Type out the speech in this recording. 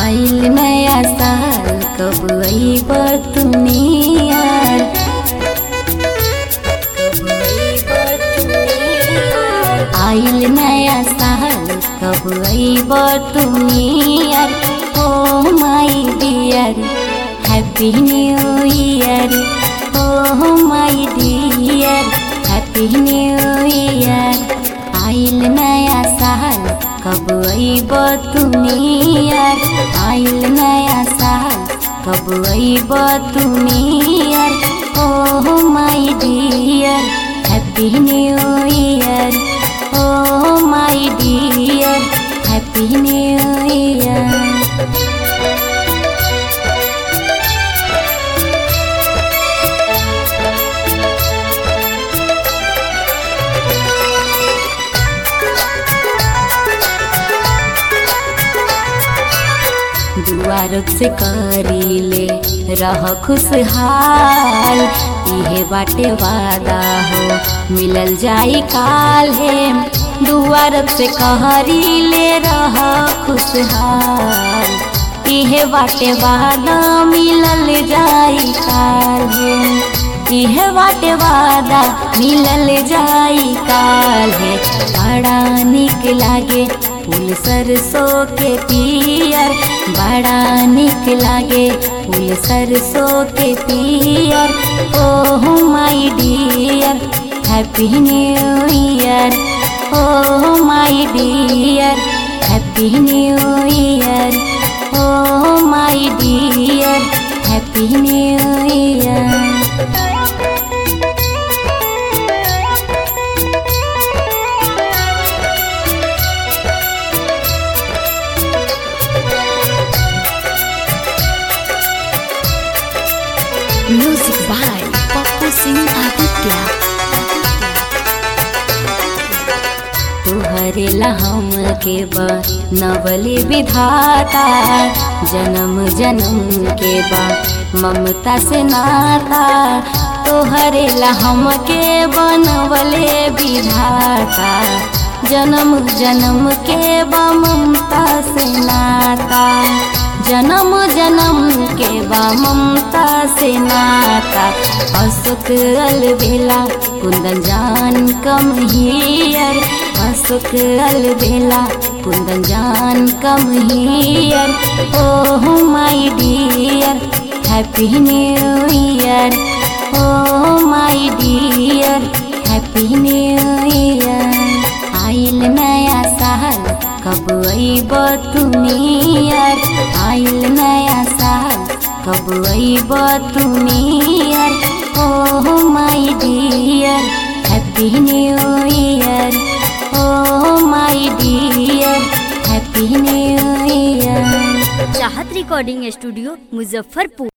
आइल नया साल कब अइब तुनियार कब अइब तुनियार आइल नया साल कब अइब तुनियार oh my dear happy new year oh my dear happy new year आइल नया साल कब अइब तुनियार आइल नया साल कब अइब तुनियार oh my dear happy new year oh my dear happy new year दुआरत से करीले रह खुशहाल इहे बाटे वादा हो मिलल जाई काल है दुआरत से कहरीले रह खुशहाल इहे बाटे वादा मिलल जाई काल है इहे बाटे वादा मिलल जाई काल है बड़ा निक लागे फूल सरसों के पियर बड़ा निक लागे फूल सरसों के पियर oh my dear happy new year oh my dear happy new year oh my dear happy new year Music by Papu Singh Aditya. तुहरे हम के बा नवले विधाता जन्म जन्म के बा ममता से नाता तोहरे हम के बनवले विधाता जन्म जन्म के बा ममता से नाता जन्म जन्म के बा ममता से नाता अशोक अलबेला कुंदन जान कम हियर अशोक अलबेला कुंदन जान come here oh my dear happy new year oh my dear happy new year आइल नया साल कब अइब तुनियर आइल नया साल कब अइब तुनियर oh my dear happy new year oh my dear happy new year Chahat recording studio Muzaffarpur